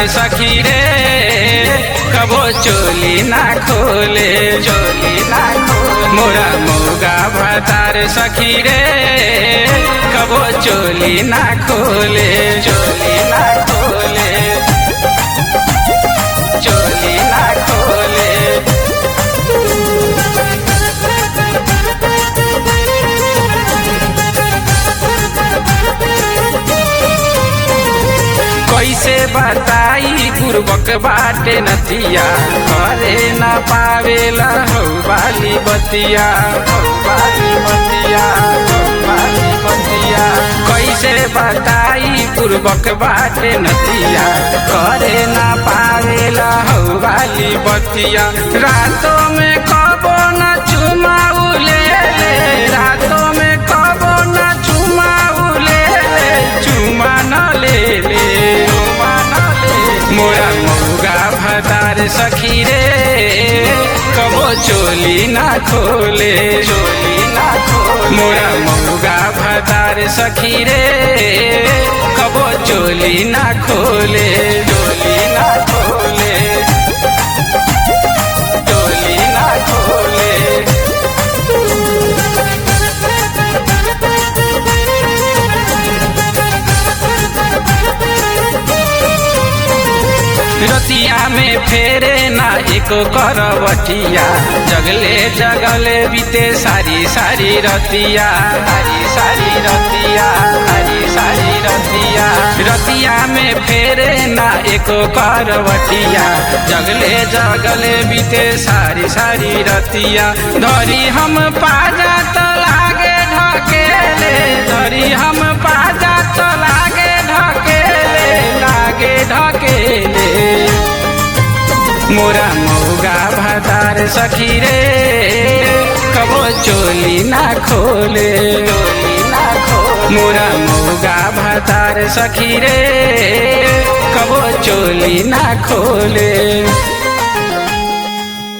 सखी रे कबो चोली ना खोले चोली ना खोले मोरा मौगा भतार सखी रे कबो चोली ना खोले चोली ना खोले चोली ना खोले कैसे बताई पूर्वक बाटे नतिया करे न पावेला हौ बाली बतिया हौ बाली बतिया हौ बाली बतिया कैसे बताई पूर्वक बाटे नतिया करे न पावेला हौ बाली बतिया रातों में कबो न चुमाउले रातों में कबो न चुमाउले चुमा न ले ले मोरा मौगा भतार सखी रे कबो चोली ना खोले चोली ना खोले मोरा मौगा भतार सखी रे कबो चोली ना खोले चोली ना खोले चोली ना खोले रतिया में फेरे ना एको करवटिया जगले जगले बीते सारी सारी रतिया सारी सारी रतिया सारी सारी रतिया रतिया में फेरे ना एको करवटिया जगले जगले बीते सारी सारी रतिया धरी हम पाजा तो लागे ढकेले धरी हम पाजा तो लागे ढकेले लागे ढकेले मोरा मौगा भतार सखी रे कबो चोली ना खोले चोली ना खोले मोरा मौगा भतार सखी रे कबो चोली ना खोले